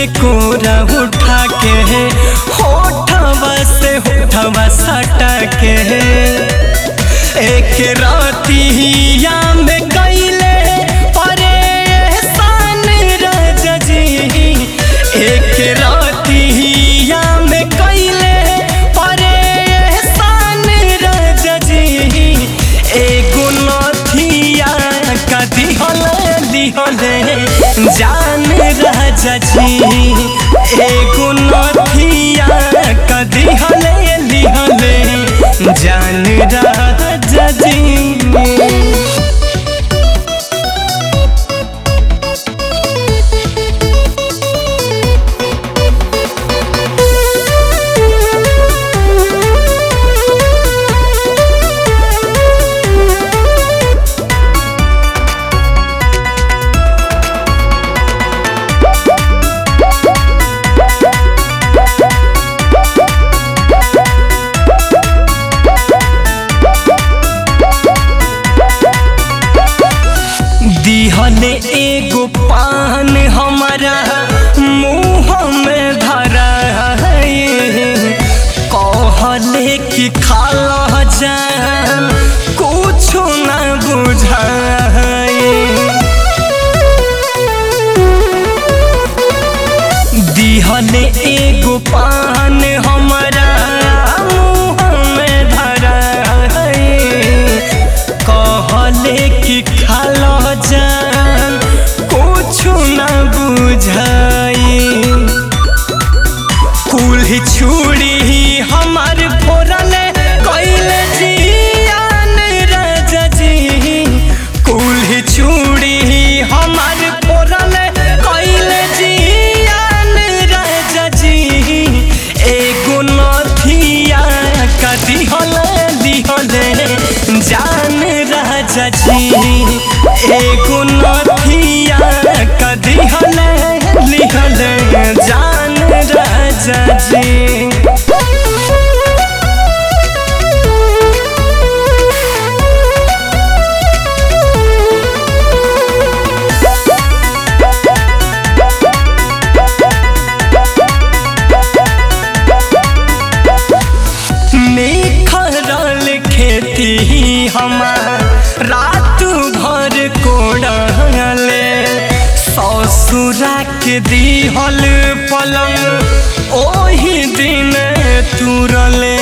के कोरा उठा के होठवा से होठवा सटा के एक रातिया में कैले परेशान राजा जी एक रातिया में कैले परेशान राजा जी एगो नथिया का दिहल दिहले जान राजा जी एगो नथिया का दिहले दिहले जान राजा जी दिहले एगो पान हमारा मुँह में धरा कहले कि खाला जान कुछ न बुझाए दिहले एगो पान हमारा मुँह में धरा कहले कि खाला जान कुछ न बुझाई कुल छुड़ी हमार फोरले कैले जियान राजा जी कुल छुड़ी हमार फोरले कैले जियान राजा जी एगो नथिया का दिहले दिहले जान राजा जी एगो नथिया का दिहले लिहले जान राजा जी निखरल खेती हमार रात भर कोड़ले ससुरा के दिहल पलंग ओही दिन तुरले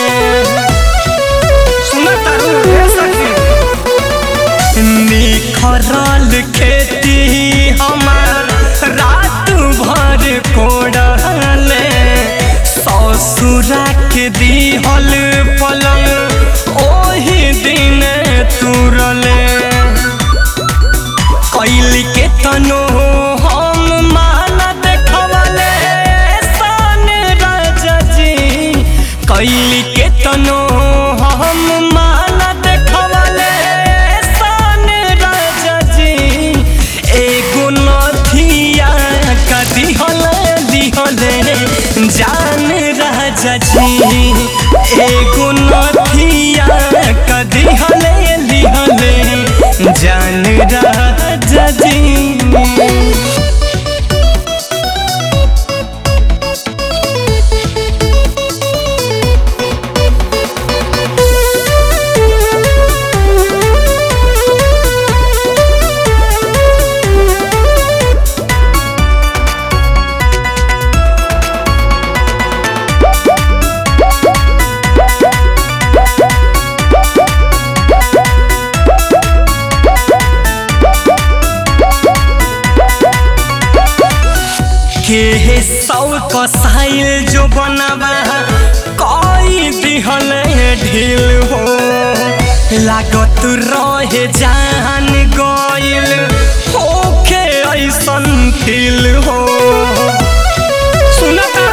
निखरल खेती हमार रात भर कोड़ले ससुरा के दिहल पलंग ओही दिन तुरले कैल के तनो हम माना देखवले सन राजा जी कैल के तनो हम माना देखवले सन राजा जी एगो नथिया का दिहले दिहले जान राजा जी एगो नथिया का दिहले दिहले जान राजा जी के सौ कसाइल जो बनवा कई दिहल ढील हो लागत रहे जान गइल होखे ऐसन फील हो सुनता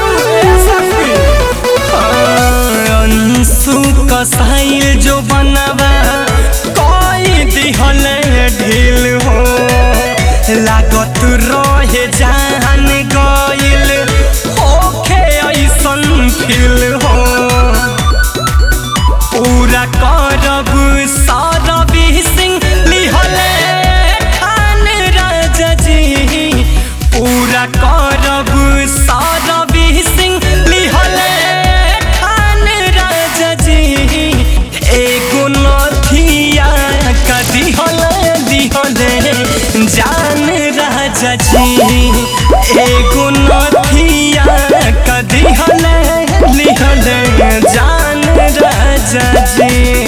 अंशु कसाइल जो बनवा कई दिहल ढील हो लागत रहे जान गइल होखे ऐसन फील हो पूरा करब सारबी सिंह लिहले खान राजा जी पूरा करब राजा जी